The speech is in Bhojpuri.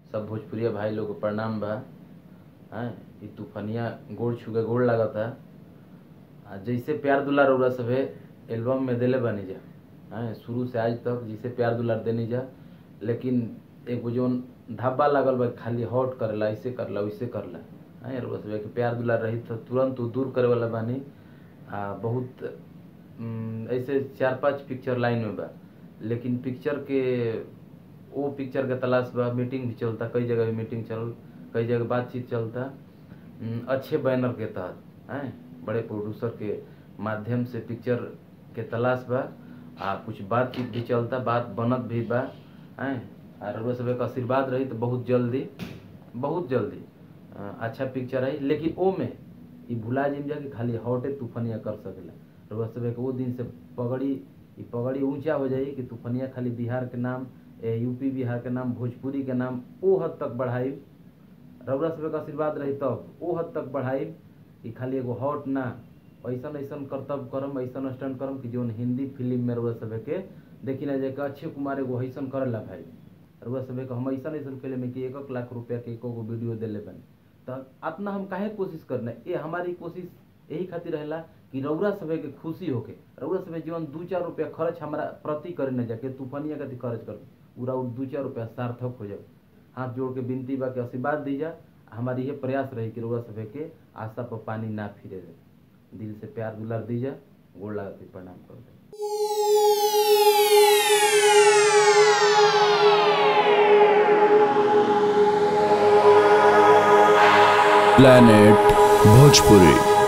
सब भोजपुरिया भाई लोग के प्रणाम बा हैं ई तूफानिया गोड़ छुके गोड़ लागता आ जैसे प्यार दुलार रउरा सभे एल्बम में देले बानी जा हैं शुरू से आज तक जैसे प्यार दुलार देनी जा लेकिन एगो जौन ढाबा लागल बा खाली हॉट करेला ऐसे करला वैसे करला हैं रउरा सभे के प्यार दुलार रही तो तुरंत उ दूर करे वाला बानी आ बहुत उम, ऐसे चार पांच पिक्चर लाइन में बा लेकिन पिक्चर के वो पिक्चर के तलाश बा मीटिंग भी चलता कई जगह भी मीटिंग चल कई जगह बातचीत चलता उम, अच्छे बैनर के तहत हैं बड़े प्रोड्यूसर के माध्यम से पिक्चर के तलाश बा आ कुछ बातचीत भी चलता बात बनत भी बा हैं और रउआ सभे के आशीर्वाद रही तो बहुत जल्दी बहुत जल्दी अ, अच्छा पिक्चर आई लेकिन ओ में ई भुला जिम जा कि खाली हॉटे तूफानिया कर सकेला रउआ सभे के वो दिन से पगड़ी ई पगड़ी ऊंचा हो जाई कि तूफानिया खाली बिहार के नाम ए, यूपी बिहार के नाम भोजपुरी के नाम ओ हद तक बढ़ाई रउरा सभे के आशीर्वाद रही तब ओ हद तक बढ़ाई कि खाली एगो हॉट ना ऐसन ऐसन करतब करम ऐसन स्टैंड करम कि जौन हिंदी फिल्म में रउरा सभे के देखी ना जाए कि अक्षय कुमार एगो ऐसन करेला भाई रउआ सभे के हम ऐसन ऐसन फिल्म में कि एक एक लाख रुपया के एको गो वीडियो देले बनी तो अपना हम काहे कोशिश करना ये हमारी कोशिश यही खातिर रहेला कि रउरा सभे के खुशी होके रउरा सभे जीवन दू चार रुपया खर्च हमारा प्रति करे न जाके तूफानिया कति खर्च कर पूरा उ दू चार रुपया सार्थक हो जाए हाथ जोड़ के विनती बा के आशीर्वाद दीजा हमारी ये प्रयास रही कि रउरा सभे के आशा पर पानी ना फिरे दे दिल से प्यार दुलार दीजा गोड़ लगा के प्रणाम कर दे planet bhojpuri